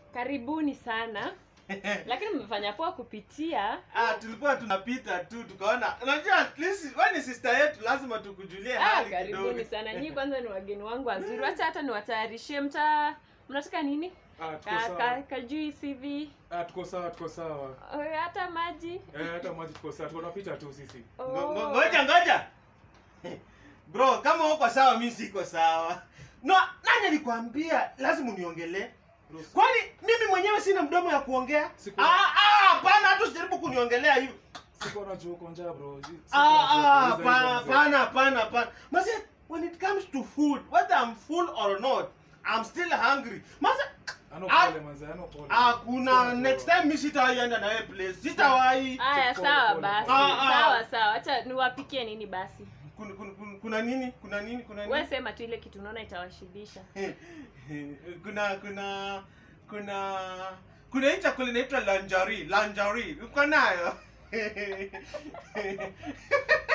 karibuni sana lakini mmefanya poa kupitia ah, tulikuwa tunapita tu tukaona unajua at least wewe ni sister yetu lazima tukujulie ah, hali karibuni kidogo sana nyii kwanza ni wageni wangu wazuri wacha hata niwatayarishie mta mnataka nini Ah, tuko ka, ka, sawa. kajuisi hivi Ah, tuko sawa, tuko sawa. Oh, hata maji Eh, hata maji tuko sawa. Tuko tunapita tu sisi. Oh. Ngo- ngo- ngoja ngoja bro kama uko sawa mi siko sawa no nani alikwambia lazima uniongelee Bro, kwani mimi mwenyewe sina mdomo ya kuongea Siku- Ah, ah, hapana hata usijaribu kuniongelea hivi Siko na juu uko njaa bro. Siko Ah, na ah, juu. Uliza hapana hizo mzee. hapana hapana hapana mase when it comes to food whether i'm full or not i'm still hungry mase Ano Ah. pole manze, ano pole. hakuna Siko na next juu. time mi sitawahi na wewe place sitawahi haya Pole, sawa pole, basi pole. Ah, ah. sawa sawa hacha niwapikie nini basi kuna, kuna, kuna, kuna nini kuna nini kuna we nini sema tu ile kitu unaona itawashibisha kuna kuna kuna kuna hii chakula inaitwa lanjari lanjari uko nayo